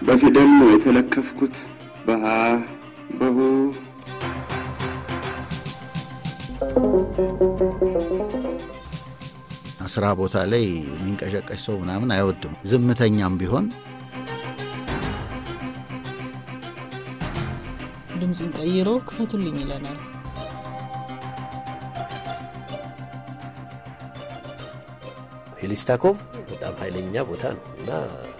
በፊደል ነው የተለከፍኩት በሀ በሁ ስራ ቦታ ላይ የሚንቀሸቀሽ ሰው ምናምን አይወድም። ዝምተኛም ቢሆን ድምፁን ቀይሮ ክፈቱልኝ ይለናል። ሄሊስታኮቭ በጣም ኃይለኛ ቦታ ነው እና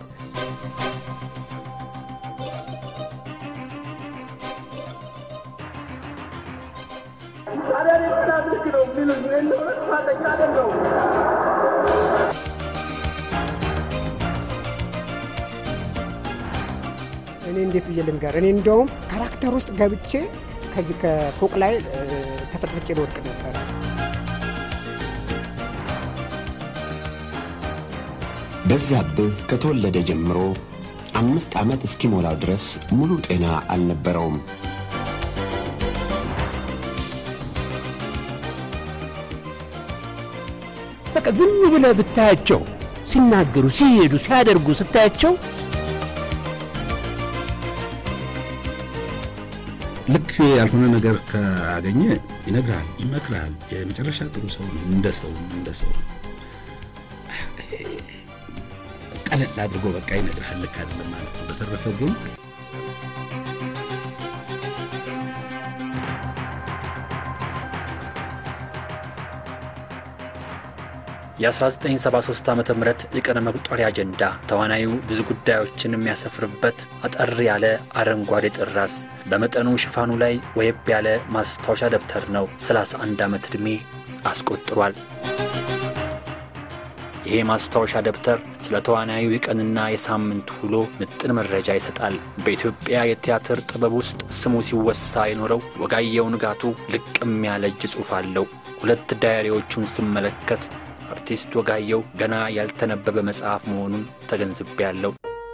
እኔ እንዴት ብዬ ልንገር? እኔ እንደውም ካራክተር ውስጥ ገብቼ ከዚህ ከፎቅ ላይ እ፣ ተፈጥፍጬ ልወድቅ ነበረ። በዛብህ ከተወለደ ጀምሮ አምስት ዓመት እስኪሞላው ድረስ ሙሉ ጤና አልነበረውም። በቃ ዝም ብለህ ብታያቸው ሲናገሩ፣ ሲሄዱ፣ ሲያደርጉ ስታያቸው ልክ ያልሆነ ነገር ካገኘ ይነግርሃል፣ ይመክርሃል። የመጨረሻ ጥሩ ሰው ነው። እንደ ሰው እንደ ሰው ቀለል አድርጎ በቃ ይነግርሃል። ልክ አይደለም ማለት ነው። በተረፈ ግን የ1973 ዓ ም የቀን መቁጠሪያ አጀንዳ ተዋናዩ ብዙ ጉዳዮችን የሚያሰፍርበት አጠር ያለ አረንጓዴ ጥራስ በመጠኑ ሽፋኑ ላይ ወየብ ያለ ማስታወሻ ደብተር ነው። 31 ዓመት ዕድሜ አስቆጥሯል። ይሄ ማስታወሻ ደብተር ስለ ተዋናዩ የቀንና የሳምንት ውሎ ምጥን መረጃ ይሰጣል። በኢትዮጵያ የቲያትር ጥበብ ውስጥ ስሙ ሲወሳ የኖረው ወጋየሁ ንጋቱ ልቅም ያለ እጅ ጽሑፍ አለው። ሁለት ዳያሪዎቹን ስመለከት አርቲስት ወጋየሁ ገና ያልተነበበ መጽሐፍ መሆኑን ተገንዝቤያለሁ።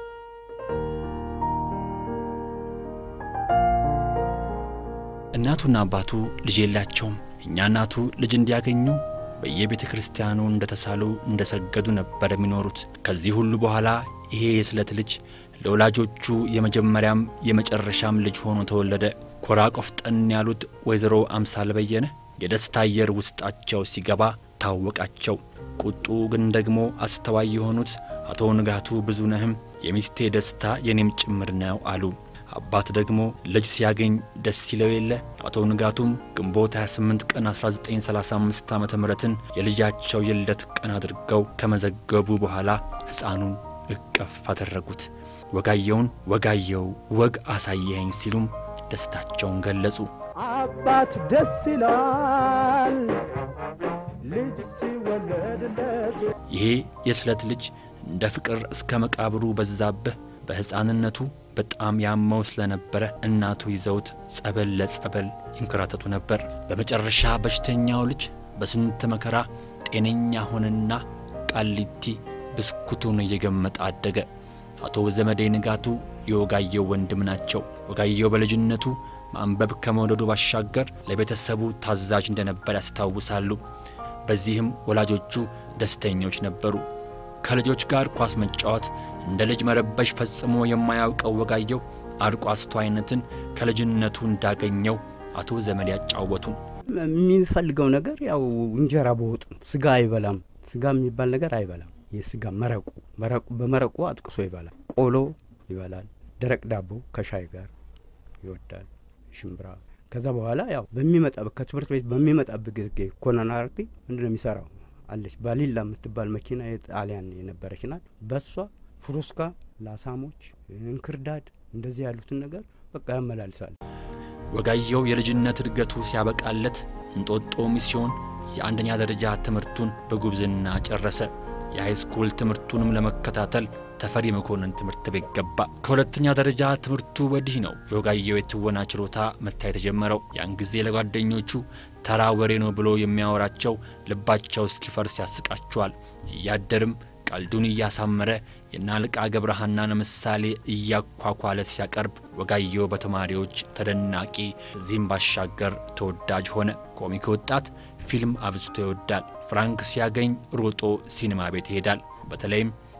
እናቱና አባቱ ልጅ የላቸውም። እኛ እናቱ ልጅ እንዲያገኙ በየቤተ ክርስቲያኑ እንደ ተሳሉ እንደ ሰገዱ ነበር የሚኖሩት። ከዚህ ሁሉ በኋላ ይሄ የስለት ልጅ ለወላጆቹ የመጀመሪያም የመጨረሻም ልጅ ሆኖ ተወለደ። ኮራ ቆፍጠን ያሉት ወይዘሮ አምሳል በየነ የደስታ አየር ውስጣቸው ሲገባ ታወቃቸው። ቁጡ ግን ደግሞ አስተዋይ የሆኑት አቶ ንጋቱ ብዙነህም የሚስቴ ደስታ የኔም ጭምር ነው አሉ። አባት ደግሞ ልጅ ሲያገኝ ደስ ይለው የለ። አቶ ንጋቱም ግንቦት 28 ቀን 1935 ዓ ምትን የልጃቸው የልደት ቀን አድርገው ከመዘገቡ በኋላ ሕፃኑን እቅፍ አደረጉት። ወጋየውን ወጋየው ወግ አሳየኸኝ ሲሉም ደስታቸውን ገለጹ። አባት ደስ ይላል ልጅ ሲወለድለት። ይሄ የስለት ልጅ እንደ ፍቅር እስከ መቃብሩ በዛብህ በሕፃንነቱ በጣም ያመው ስለነበረ እናቱ ይዘውት ጸበል ለጸበል ይንከራተቱ ነበር። በመጨረሻ በሽተኛው ልጅ በስንት መከራ ጤነኛ ሆነና ቃሊቲ ብስኩቱን እየገመጠ አደገ። አቶ ዘመዴ ንጋቱ የወጋየው ወንድም ናቸው። ወጋየው በልጅነቱ ማንበብ ከመውደዱ ባሻገር ለቤተሰቡ ታዛዥ እንደነበር ያስታውሳሉ። በዚህም ወላጆቹ ደስተኞች ነበሩ። ከልጆች ጋር ኳስ መጫወት፣ እንደ ልጅ መረበሽ ፈጽሞ የማያውቀው ወጋየው አርቆ አስተዋይነትን ከልጅነቱ እንዳገኘው አቶ ዘመድ ያጫወቱን። የሚፈልገው ነገር ያው እንጀራ በወጥ ነው። ስጋ አይበላም። ስጋ የሚባል ነገር አይበላም። የስጋ መረቁ መረቁ በመረቁ አጥቅሶ ይበላል። ቆሎ ይበላል። ደረቅ ዳቦ ከሻይ ጋር ይወዳል። ሽምብራ ከዛ በኋላ ያው በሚመጣ ከትምህርት ቤት በሚመጣበት ጊዜ ኮናናርቲ ምንድን ነው የሚሰራው አለች ባሊላ የምትባል መኪና የጣሊያን የነበረች ናት። በሷ ፍሩስካ፣ ላሳሞች፣ እንክርዳድ እንደዚህ ያሉትን ነገር በቃ ያመላልሳል። ወጋየው የልጅነት እድገቱ ሲያበቃለት እንጦጦ ሚስዮን የአንደኛ ደረጃ ትምህርቱን በጉብዝና ጨረሰ። የሃይስኩል ትምህርቱንም ለመከታተል ተፈሪ መኮንን ትምህርት ቤት ገባ። ከሁለተኛ ደረጃ ትምህርቱ ወዲህ ነው የወጋየው የትወና ችሎታ መታየት የጀመረው። ያን ጊዜ ለጓደኞቹ ተራ ወሬ ነው ብሎ የሚያወራቸው ልባቸው እስኪፈርስ ያስቃቸዋል። እያደርም ቀልዱን እያሳመረ የናልቃ ገብረሃናን ምሳሌ እያኳኳለ ሲያቀርብ ወጋየው በተማሪዎች ተደናቂ፣ እዚህም ባሻገር ተወዳጅ ሆነ። ኮሚክ ወጣት ፊልም አብዝቶ ይወዳል። ፍራንክ ሲያገኝ ሮጦ ሲኒማ ቤት ይሄዳል። በተለይም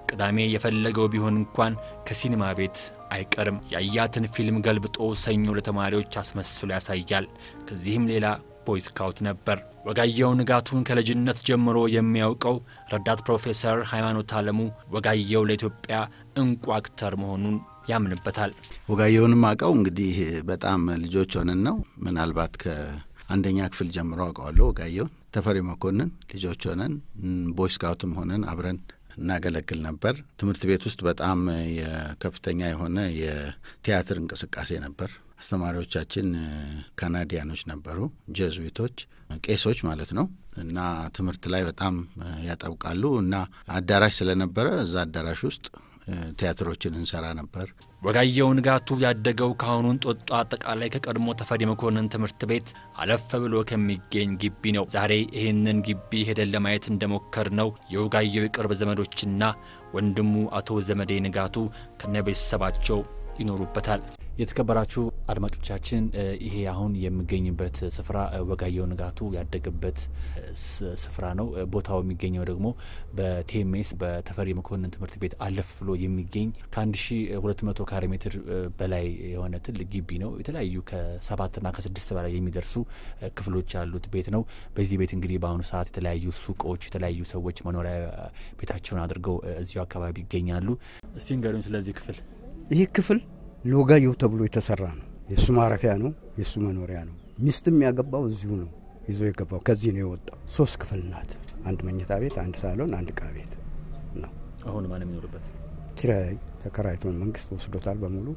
ቅዳሜ የፈለገው ቢሆን እንኳን ከሲኒማ ቤት አይቀርም። ያያትን ፊልም ገልብጦ ሰኞ ለተማሪዎች አስመስሎ ያሳያል። ከዚህም ሌላ ቦይ ስካውት ነበር። ወጋየሁ ንጋቱን ከልጅነት ጀምሮ የሚያውቀው ረዳት ፕሮፌሰር ሃይማኖት አለሙ ወጋየሁ ለኢትዮጵያ እንቁ አክተር መሆኑን ያምንበታል። ወጋየሁንም አውቀው እንግዲህ በጣም ልጆች ሆነን ነው። ምናልባት ከአንደኛ ክፍል ጀምሮ አውቀዋለሁ ወጋየሁን። ተፈሪ መኮንን ልጆች ሆነን ቦይ ስካውትም ሆነን አብረን እናገለግል ነበር። ትምህርት ቤት ውስጥ በጣም የከፍተኛ የሆነ የቲያትር እንቅስቃሴ ነበር። አስተማሪዎቻችን ካናዲያኖች ነበሩ፣ ጀዝዊቶች፣ ቄሶች ማለት ነው እና ትምህርት ላይ በጣም ያጠብቃሉ እና አዳራሽ ስለነበረ እዛ አዳራሽ ውስጥ ቲያትሮችን እንሰራ ነበር። ወጋየሁ ንጋቱ ያደገው ከአሁኑ እንጦጦ አጠቃላይ ከቀድሞ ተፈሪ መኮንን ትምህርት ቤት አለፍ ብሎ ከሚገኝ ግቢ ነው። ዛሬ ይህንን ግቢ ሄደን ለማየት እንደሞከር ነው የወጋየሁ የቅርብ ዘመዶችና ወንድሙ አቶ ዘመዴ ንጋቱ ከነ ቤተሰባቸው ይኖሩበታል። የተከበራችሁ አድማጮቻችን ይሄ አሁን የሚገኝበት ስፍራ ወጋየሁ ንጋቱ ያደገበት ስፍራ ነው። ቦታው የሚገኘው ደግሞ በቴሜስ በተፈሪ መኮንን ትምህርት ቤት አለፍ ብሎ የሚገኝ ከ1200 ካሬ ሜትር በላይ የሆነ ትልቅ ግቢ ነው። የተለያዩ ከሰባትና ከስድስት በላይ የሚደርሱ ክፍሎች ያሉት ቤት ነው። በዚህ ቤት እንግዲህ በአሁኑ ሰዓት የተለያዩ ሱቆች፣ የተለያዩ ሰዎች መኖሪያ ቤታቸውን አድርገው እዚሁ አካባቢ ይገኛሉ። እስቲ ንገሩኝ ስለዚህ ክፍል። ይህ ክፍል ለወጋየሁ ተብሎ የተሰራ ነው። የእሱ ማረፊያ ነው። የእሱ መኖሪያ ነው። ሚስትም ያገባው እዚሁ ነው ይዞ የገባው ከዚህ ነው የወጣው። ሶስት ክፍል ናት። አንድ መኝታ ቤት፣ አንድ ሳሎን፣ አንድ እቃ ቤት ነው። አሁን ማን የሚኖርበት? ኪራይ ተከራይቶ መንግስት ወስዶታል በሙሉ።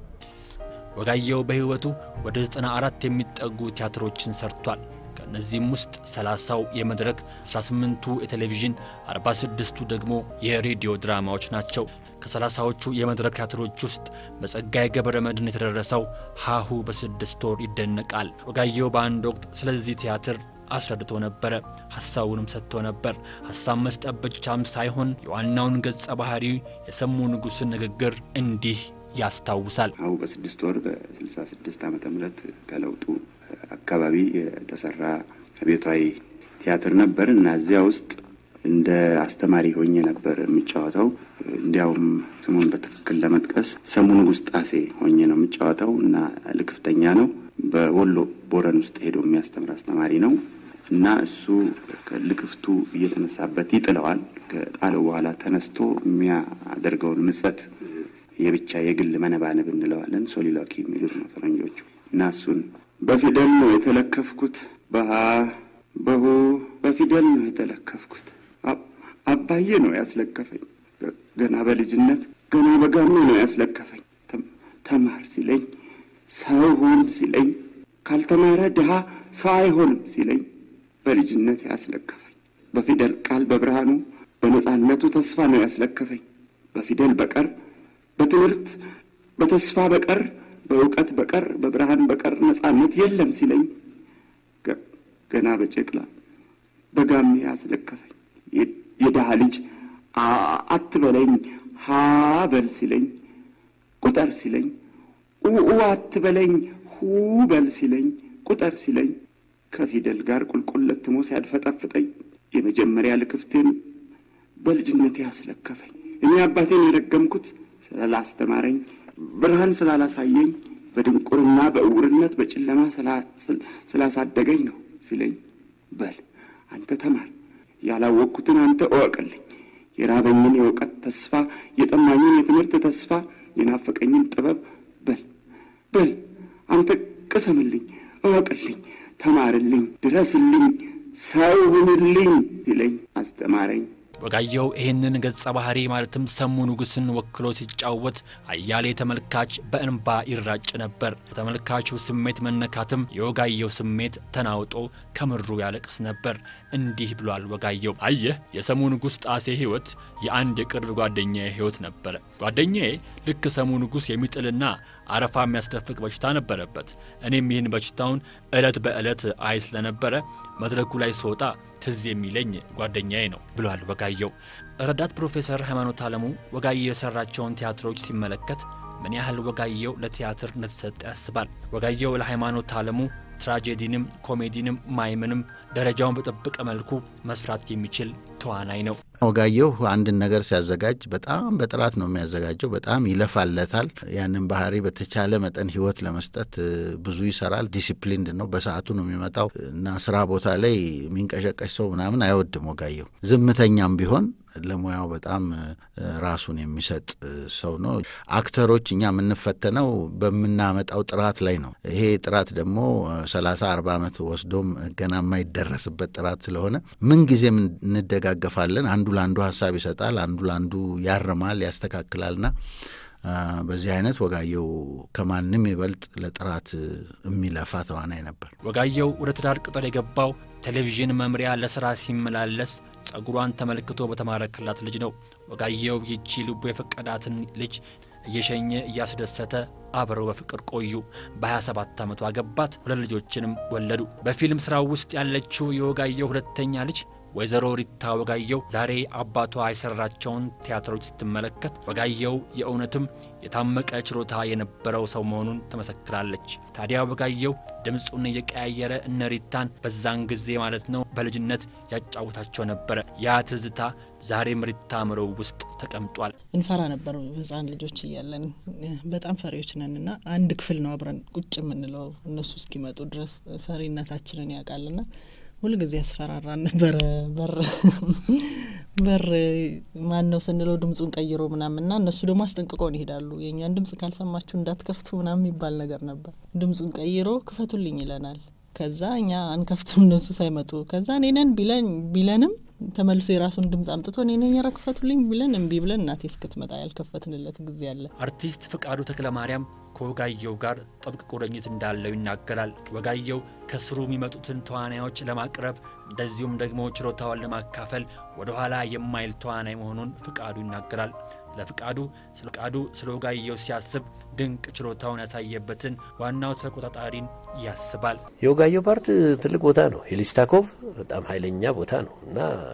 ወጋየሁ በህይወቱ ወደ 94 የሚጠጉ ቲያትሮችን ሰርቷል። ከእነዚህም ውስጥ 30ው የመድረክ፣ 18ቱ የቴሌቪዥን፣ 46ቱ ደግሞ የሬዲዮ ድራማዎች ናቸው። ከሰላሳዎቹ የመድረክ ቲያትሮች ውስጥ በጸጋዬ ገብረ መድኅን የተደረሰው ሀሁ በስድስት ወር ይደነቃል። ወጋየሁ በአንድ ወቅት ስለዚህ ቲያትር አስረድቶ ነበረ። ሀሳቡንም ሰጥቶ ነበር። ሀሳብ መስጠት ብቻም ሳይሆን የዋናውን ገጸ ባህሪ የሰሙ ንጉሥን ንግግር እንዲህ ያስታውሳል። ሀሁ በስድስት ወር በስልሳ ስድስት ዓመተ ምህረት ከለውጡ አካባቢ የተሰራ ቤታዊ ቲያትር ነበር እና እዚያ ውስጥ እንደ አስተማሪ ሆኜ ነበር የሚጫወተው። እንዲያውም ስሙን በትክክል ለመጥቀስ ሰሙ ንጉሥ ጣሴ ሆኜ ነው የሚጫወተው እና ልክፍተኛ ነው። በወሎ ቦረን ውስጥ ሄዶ የሚያስተምር አስተማሪ ነው እና እሱ ልክፍቱ እየተነሳበት ይጥለዋል። ከጣለው በኋላ ተነስቶ የሚያደርገውን ምጸት የብቻ የግል መነባነብ እንለዋለን። ሶሊሎኪ የሚሉት ነው ፈረንጆቹ እና እሱን በፊደል ነው የተለከፍኩት በሀ በሆ በፊደል ነው የተለከፍኩት አባዬ ነው ያስለከፈኝ። ገና በልጅነት ገና በጋሜ ነው ያስለከፈኝ። ተማር ሲለኝ ሰው ሁን ሲለኝ ካልተማረ ድሃ ሰው አይሆንም ሲለኝ በልጅነት ያስለከፈኝ። በፊደል ቃል በብርሃኑ በነጻነቱ ተስፋ ነው ያስለከፈኝ። በፊደል በቀር በትምህርት በተስፋ በቀር በእውቀት በቀር በብርሃን በቀር ነጻነት የለም ሲለኝ ገና በጨቅላ በጋሜ ያስለከፈኝ። የድሃ ልጅ አትበለኝ ሀ በል ሲለኝ ቁጠር ሲለኝ ኡ አትበለኝ ሁ በል ሲለኝ ቁጠር ሲለኝ ከፊደል ጋር ቁልቁል ለትሞ ሲያድፈጠፍጠኝ የመጀመሪያ ልክፍቴን በልጅነቴ ያስለከፈኝ። እኔ አባቴን የረገምኩት ስላላስተማረኝ ብርሃን ስላላሳየኝ በድንቁርና በእውርነት በጨለማ ስላሳደገኝ ነው ሲለኝ በል አንተ ተማር ያላወቅኩትን አንተ እወቅልኝ። የራበኝን የእውቀት ተስፋ፣ የጠማኝን የትምህርት ተስፋ፣ የናፈቀኝን ጥበብ በል በል አንተ ቅሰምልኝ፣ እወቅልኝ፣ ተማርልኝ፣ ድረስልኝ፣ ሰው ሁንልኝ ሲለኝ አስተማረኝ። ወጋየሁ ይህንን ገጸ ባህሪ ማለትም ሰሙ ንጉሥን ወክሎ ሲጫወት አያሌ ተመልካች በእንባ ይራጭ ነበር። ከተመልካቹ ስሜት መነካትም የወጋየሁ ስሜት ተናውጦ ከምሩ ያለቅስ ነበር። እንዲህ ብሏል ወጋየሁ። አየህ የሰሙ ንጉሥ ጣሴ ሕይወት የአንድ የቅርብ ጓደኛዬ ሕይወት ነበረ። ጓደኛዬ ልክ ሰሙ ንጉሥ የሚጥልና አረፋ የሚያስደፍቅ በሽታ ነበረበት። እኔም ይህን በሽታውን ዕለት በዕለት አይ ስለነበረ መድረኩ ላይ ስወጣ ትዝ የሚለኝ ጓደኛዬ ነው ብሏል ወጋየሁ። ረዳት ፕሮፌሰር ሃይማኖት አለሙ ወጋየሁ የሰራቸውን ቲያትሮች ሲመለከት ምን ያህል ወጋየሁ ለቲያትር እንደተሰጠ ያስባል። ወጋየሁ ለሃይማኖት አለሙ ትራጄዲንም ኮሜዲንም ማይምንም ደረጃውን በጠበቀ መልኩ መስራት የሚችል ተዋናይ ነው። ወጋየሁ አንድን ነገር ሲያዘጋጅ በጣም በጥራት ነው የሚያዘጋጀው። በጣም ይለፋለታል። ያንን ባህሪ በተቻለ መጠን ህይወት ለመስጠት ብዙ ይሰራል። ዲሲፕሊንድ ነው። በሰዓቱ ነው የሚመጣው እና ስራ ቦታ ላይ የሚንቀሸቀሽ ሰው ምናምን አይወድም ወጋየሁ። ዝምተኛም ቢሆን ለሙያው በጣም ራሱን የሚሰጥ ሰው ነው። አክተሮች እኛ የምንፈተነው በምናመጣው ጥራት ላይ ነው። ይሄ ጥራት ደግሞ ሰላሳ አርባ ዓመት ወስዶም ገና የማይደረስበት ጥራት ስለሆነ ምን ጊዜም እንደጋገፋለን። አንዱ ለአንዱ ሀሳብ ይሰጣል፣ አንዱ ለአንዱ ያርማል፣ ያስተካክላልና በዚህ አይነት ወጋየሁ ከማንም ይበልጥ ለጥራት የሚለፋ ተዋናይ ነበር። ወጋየሁ ወደ ትዳር ቅጠል የገባው ቴሌቪዥን መምሪያ ለሥራ ሲመላለስ ጸጉሯን ተመልክቶ በተማረከላት ልጅ ነው። ወጋየሁ ይቺ ልቡ የፈቀዳትን ልጅ እየሸኘ እያስደሰተ አብረው በፍቅር ቆዩ። በ27 ዓመቱ አገባት። ሁለት ልጆችንም ወለዱ። በፊልም ሥራው ውስጥ ያለችው የወጋየሁ ሁለተኛ ልጅ ወይዘሮ ሪታ ወጋየሁ ዛሬ አባቷ የሰራቸውን ቲያትሮች ስትመለከት ወጋየሁ የእውነትም የታመቀ ችሎታ የነበረው ሰው መሆኑን ትመሰክራለች። ታዲያ ወጋየሁ ድምፁን እየቀያየረ እነ ሪታን በዛን ጊዜ ማለት ነው በልጅነት ያጫውታቸው ነበረ። ያ ትዝታ ዛሬም ሪታ አእምሮ ውስጥ ተቀምጧል። እንፈራ ነበር ህጻን ልጆች እያለን በጣም ፈሪዎች ነን እና አንድ ክፍል ነው አብረን ቁጭ የምንለው እነሱ እስኪመጡ ድረስ ፈሪነታችንን ያውቃልና ሁልጊዜ ያስፈራራን ነበረ። በር በር ማን ነው ስንለው ድምፁን ቀይሮ ምናምን ና እነሱ ደግሞ አስጠንቅቀውን ይሄዳሉ። የእኛን ድምጽ ካልሰማችሁ እንዳትከፍቱ ምናምን የሚባል ነገር ነበር። ድምፁን ቀይሮ ክፈቱልኝ ይለናል። ከዛ እኛ አንከፍትም እነሱ ሳይመጡ። ከዛ እኔ ነን ቢለን ቢለንም ተመልሶ የራሱን ድምጽ አምጥቶ እኔ ነኝ ኧረ ክፈቱልኝ ቢለን እምቢ ብለን እናቴ እስክትመጣ ያልከፈትንለት ጊዜ አለ። አርቲስት ፍቃዱ ተክለ ማርያም ከወጋየሁ ጋር ጥብቅ ቁርኝት እንዳለው ይናገራል። ወጋየሁ ከስሩ የሚመጡትን ተዋናዮች ለማቅረብ እንደዚሁም ደግሞ ችሎታውን ለማካፈል ወደ ኋላ የማይል ተዋናይ መሆኑን ፍቃዱ ይናገራል። ለፍቃዱ ስለ ፍቃዱ ስለ ወጋየሁ ሲያስብ ድንቅ ችሎታውን ያሳየበትን ዋናው ተቆጣጣሪን ያስባል። የወጋየሁ ፓርት ትልቅ ቦታ ነው። ሄሊስታኮቭ በጣም ኃይለኛ ቦታ ነው እና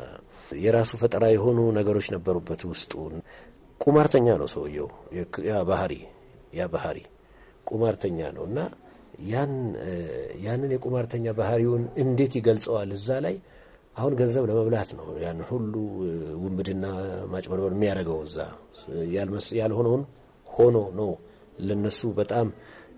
የራሱ ፈጠራ የሆኑ ነገሮች ነበሩበት ውስጡ። ቁማርተኛ ነው ሰውየው። ያ ባህሪ ያ ባህሪ ቁማርተኛ ነው እና ያን ያንን የቁማርተኛ ባህሪውን እንዴት ይገልጸዋል እዛ ላይ አሁን ገንዘብ ለመብላት ነው ያን ሁሉ ውንብድና ማጭበርበር የሚያደርገው እዛ ያልሆነውን ሆኖ ነው ለነሱ በጣም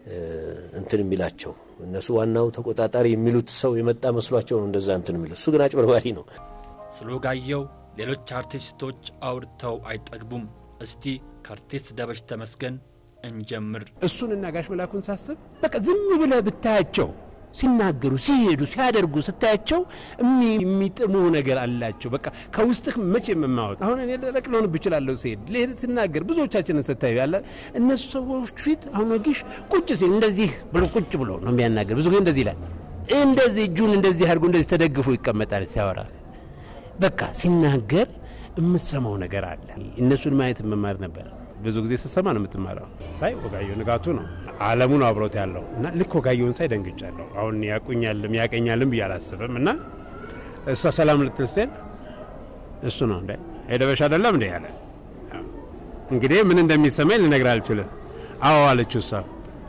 እንትን የሚላቸው እነሱ ዋናው ተቆጣጣሪ የሚሉት ሰው የመጣ መስሏቸው ነው እንደዛ እንትን የሚሉት እሱ ግን አጭበርባሪ ነው ስለ ወጋየሁ ሌሎች አርቲስቶች አውርተው አይጠግቡም እስቲ ከአርቲስት ደበሽ ተመስገን እንጀምር እሱንና ጋሽ መላኩን ሳስብ በቃ ዝም ብለህ ብታያቸው ሲናገሩ ሲሄዱ ሲያደርጉ ስታያቸው የሚጥሙ ነገር አላቸው። በቃ ከውስጥህ መቼ የምማወጥ አሁን እኔ ደረቅ ልሆንብ እችላለሁ ሲሄድ ልሄድ ትናገር ብዙዎቻችንን ስታዩ ያለ እነሱ ሰዎች ፊት አሁን ወጊሽ ቁጭ ሲል እንደዚህ ብሎ ቁጭ ብሎ ነው የሚያናገር። ብዙ ጊዜ እንደዚህ ይላል። እንደዚህ እጁን እንደዚህ አድርጎ እንደዚህ ተደግፎ ይቀመጣል ሲያወራ። በቃ ሲናገር የምትሰማው ነገር አለ። እነሱን ማየት መማር ነበር። ብዙ ጊዜ ስትሰማ ነው የምትማረው። ሳይ ወጋየሁ ንጋቱ ነው አለሙ ነው አብሮት ያለው እና ልክ ወጋየሁን ሳይ ደንግጫለሁ። አሁን ያቁኛልም ያቀኛልም ብዬ አላስብም። እና እሷ ሰላም ልትል ስትል እሱ ነው እንደ ሄደበሽ አይደለም እንደ ያለ እንግዲህ ምን እንደሚሰማኝ ልነግር አልችልም። አዎ አለችው እሷ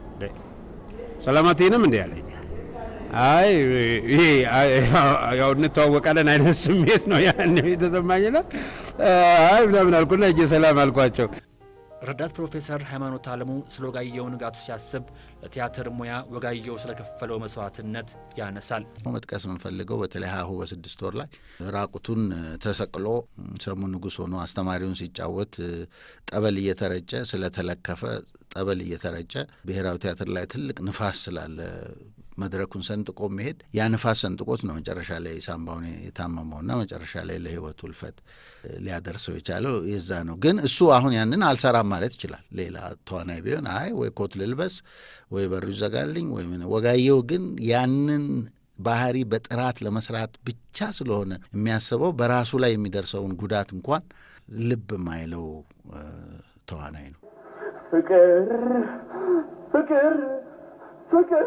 ሰላማቴንም እንደ ያለኝ አይ ይሄ ያው እንተዋወቃለን አይነት ስሜት ነው ያን የተሰማኝ ነው። አይ ምናምን አልኩና እጄ ሰላም አልኳቸው። ረዳት ፕሮፌሰር ሃይማኖት አለሙ ስለ ወጋየሁ ንጋቱ ሲያስብ ለቲያትር ሙያ ወጋየሁ ስለከፈለው መስዋዕትነት ያነሳል። መጥቀስ የምንፈልገው በተለይ ሀሁ በስድስት ወር ላይ ራቁቱን ተሰቅሎ ሰሙ ንጉሥ ሆኖ አስተማሪውን ሲጫወት ጠበል እየተረጨ ስለተለከፈ ጠበል እየተረጨ ብሔራዊ ቲያትር ላይ ትልቅ ንፋስ ስላለ መድረኩን ሰንጥቆ መሄድ ያ ንፋስ ሰንጥቆት ነው መጨረሻ ላይ ሳምባውን የታመመውና መጨረሻ ላይ ለሕይወቱ እልፈት ሊያደርሰው የቻለው የዛ ነው። ግን እሱ አሁን ያንን አልሰራም ማለት ይችላል። ሌላ ተዋናይ ቢሆን አይ ወይ ኮት ልልበስ ወይ በሩ ይዘጋልኝ ወይ ምን። ወጋየሁ ግን ያንን ባህሪ በጥራት ለመስራት ብቻ ስለሆነ የሚያስበው በራሱ ላይ የሚደርሰውን ጉዳት እንኳን ልብ የማይለው ተዋናይ ነው። ፍቅር ፍቅር ፍቅር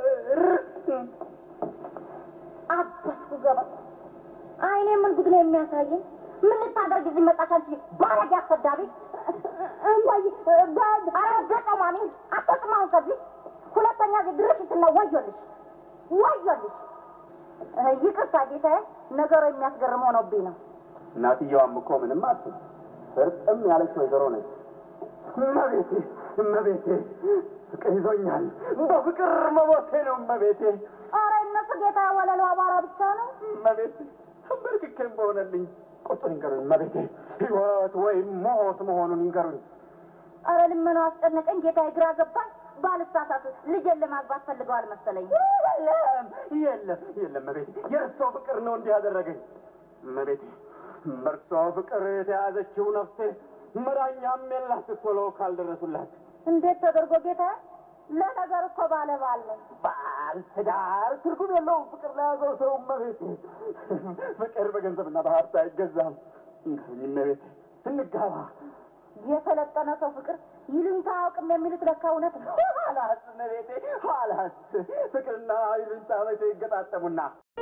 አባትኩ ገባ አይኔ ምን ጉድ ነው የሚያሳየኝ? ምን ልታደርግ እዚህ መጣሽ አንቺ ባለጌ አሰዳቢ? እማዬ አረገጠ ማሚ አትወጥማውን ከዚህ ሁለተኛ ጊዜ ድርሽ ስነ ወዮልሽ ወዮልሽ። ይቅርታ ጌታዬ፣ ነገሩ የሚያስገርም ሆኖብኝ ነው። እናትየዋም እኮ ምንም አትል ፍርጥም ያለች ወይዘሮ ነች። እመቤቴ እመቤቴ ፍቅር ይዞኛል። በፍቅር መሞቴ ነው እመቤቴ። ኧረ እነሱ ጌታ ወለሉ አቧራ ብቻ ነው። እመቤቴ ተንበርክኬም በሆነልኝ ቁጡን ይንገሩኝ እመቤቴ። ሕይወት ወይም ሞት መሆኑን ይንገሩኝ። ኧረ ልመናው አስጨነቀኝ ጌታ፣ ግራ ገባኝ። ባልሳሳት ልጄን ለማግባት ፈልገዋል መሰለኝ። የለም የለም የለም እመቤቴ፣ የእርሶ ፍቅር ነው እንዲህ ያደረገኝ እመቤቴ። በእርሶ ፍቅር የተያዘችው ነፍሴ መዳኛም የላት ቶሎ ካልደረሱላት። እንዴት ተደርጎ ጌታ? ለነገር እኮ ባለ ባል ነኝ። ባል ትዳር ትርጉም የለውም ፍቅር ለያዘው ሰው እመቤቴ። ፍቅር በገንዘብና በሀብት አይገዛም። እንግዲህ እመቤቴ እንጋባ። የሰለጠነ ሰው ፍቅር ይሉኝታ አያውቅም የሚሉት ለካ እውነት ነው። ኋላስ እመቤቴ ኋላስ ፍቅርና ይሉኝታ መቼ ይገጣጠሙና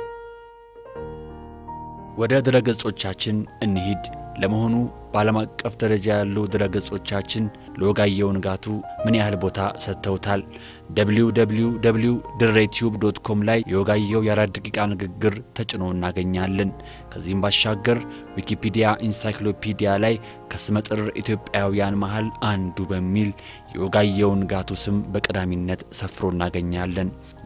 ወደ ድረገጾቻችን እንሂድ። ለመሆኑ በዓለም አቀፍ ደረጃ ያሉ ድረገጾቻችን ለወጋየሁ ንጋቱ ምን ያህል ቦታ ሰጥተውታል? www ድሬ ቲዩብ ዶት ኮም ላይ የወጋየሁ የአራት ደቂቃ ንግግር ተጭኖ እናገኛለን። ከዚህም ባሻገር ዊኪፒዲያ ኢንሳይክሎፒዲያ ላይ ከስመጥር ኢትዮጵያውያን መሃል አንዱ በሚል የወጋየሁ ንጋቱ ስም በቀዳሚነት ሰፍሮ እናገኛለን።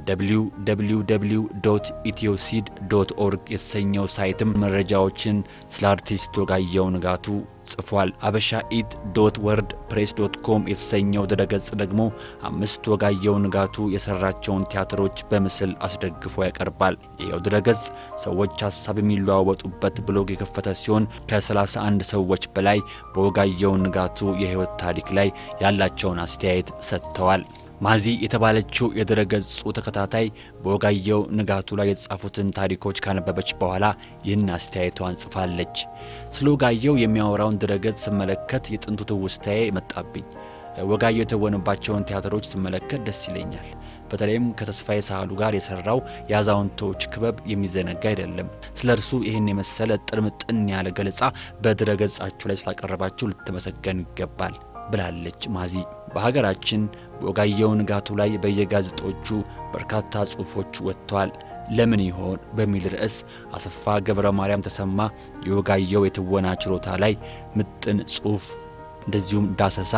www ኢትዮሲድ ዶት ኦርግ የተሰኘው ሳይትም መረጃዎችን ስለ አርቲስት ወጋየሁ ንጋቱ ጽፏል። አበሻ ኢት ዶት ወርድ ፕሬስ ዶት ኮም የተሰኘው ድረገጽ ደግሞ አምስት ወጋየሁ ንጋቱ የሰራቸውን ቲያትሮች በምስል አስደግፎ ያቀርባል። ይኸው ድረገጽ ሰዎች ሀሳብ የሚለዋወጡበት ብሎግ የከፈተ ሲሆን ከ31 ሰዎች በላይ በወጋየሁ ንጋቱ የሕይወት ታሪክ ላይ ያላቸውን አስተያየት ሰጥተዋል። ማዚ የተባለችው የድረገጹ ተከታታይ በወጋየሁ ንጋቱ ላይ የተጻፉትን ታሪኮች ካነበበች በኋላ ይህን አስተያየቷን ጽፋለች። ስለ ወጋየሁ የሚያወራውን ድረገጽ ስመለከት የጥንቱ ትውስታዬ መጣብኝ። ወጋየሁ የተወነባቸውን ቲያትሮች ስመለከት ደስ ይለኛል። በተለይም ከተስፋዬ ሳህሉ ጋር የሰራው የአዛውንቶች ክበብ የሚዘነጋ አይደለም። ስለ እርሱ ይህን የመሰለ ጥርምጥን ያለ ገለጻ በድረገጻችሁ ላይ ስላቀረባችሁ ልትመሰገኑ ይገባል ብላለች ማዚ። በሀገራችን በወጋየሁ ንጋቱ ላይ በየጋዜጦቹ በርካታ ጽሑፎች ወጥተዋል። ለምን ይሆን በሚል ርዕስ አሰፋ ገብረ ማርያም ተሰማ የወጋየሁ የትወና ችሎታ ላይ ምጥን ጽሑፍ እንደዚሁም ዳሰሳ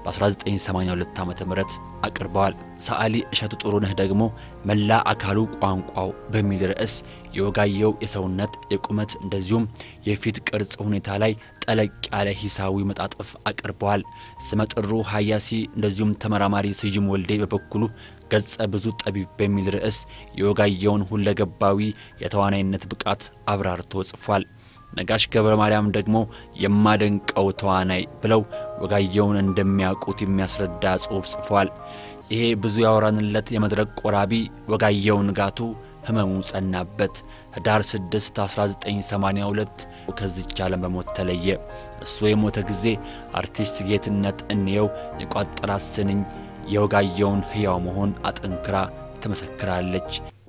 በ1982 ዓ ም አቅርበዋል። ሰዓሊ እሸቱ ጥሩነህ ደግሞ መላ አካሉ ቋንቋው በሚል ርዕስ የወጋየሁ የሰውነት የቁመት እንደዚሁም የፊት ቅርጽ ሁኔታ ላይ ጠለቅ ያለ ሂሳዊ መጣጥፍ አቅርበዋል። ስመጥሩ ሀያሲ እንደዚሁም ተመራማሪ ስዩም ወልዴ በበኩሉ ገጸ ብዙ ጠቢብ በሚል ርዕስ የወጋየሁን ሁለገባዊ የተዋናይነት ብቃት አብራርቶ ጽፏል። ነጋሽ ገብረ ማርያም ደግሞ የማደንቀው ተዋናይ ብለው ወጋየሁን እንደሚያውቁት የሚያስረዳ ጽሑፍ ጽፏል። ይሄ ብዙ ያወራንለት የመድረክ ቆራቢ ወጋየሁ ንጋቱ ህመሙ ጸናበት። ህዳር 6 1982 ከዚች ዓለም በሞት ተለየ። እሱ የሞተ ጊዜ አርቲስት ጌትነት እንየው የቋጠራት ስንኝ የወጋየሁን ሕያው መሆን አጠንክራ ትመሰክራለች።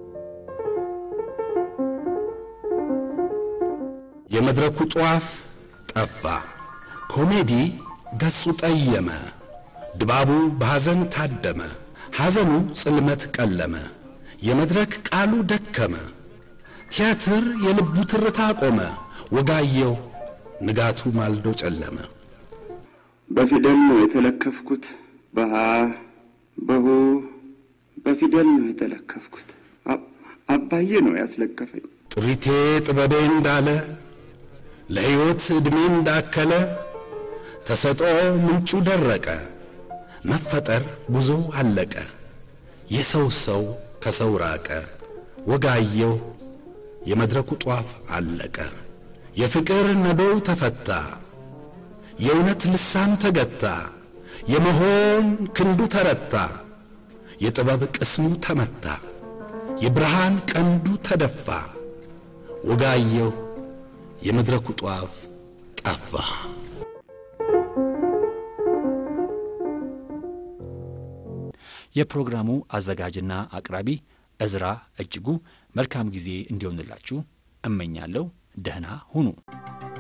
የመድረኩ ጧፍ ጠፋ፣ ኮሜዲ ገጹ ጠየመ፣ ድባቡ በሐዘን ታደመ፣ ሐዘኑ ጽልመት ቀለመ፣ የመድረክ ቃሉ ደከመ፣ ቲያትር የልቡ ትርታ ቆመ፣ ወጋየሁ ንጋቱ ማልዶ ጨለመ። በፊደል ነው የተለከፍኩት፣ በሃ በሁ በፊደል ነው የተለከፍኩት። አባዬ ነው ያስለከፈኝ። ጥሪቴ ጥበቤ እንዳለ ለሕይወት ዕድሜ እንዳከለ ተሰጦ ምንጩ ደረቀ፣ መፈጠር ጉዞ አለቀ፣ የሰው ሰው ከሰው ራቀ፣ ወጋየሁ የመድረኩ ጧፍ አለቀ። የፍቅር ነዶው ተፈታ፣ የእውነት ልሳኑ ተገታ፣ የመሆን ክንዱ ተረታ፣ የጥበብ ቅስሙ ተመታ፣ የብርሃን ቀንዱ ተደፋ፣ ወጋየሁ የመድረኩ ጧፍ ጠፋ። የፕሮግራሙ አዘጋጅና አቅራቢ እዝራ እጅጉ መልካም ጊዜ እንዲሆንላችሁ እመኛለሁ። ደህና ሁኑ።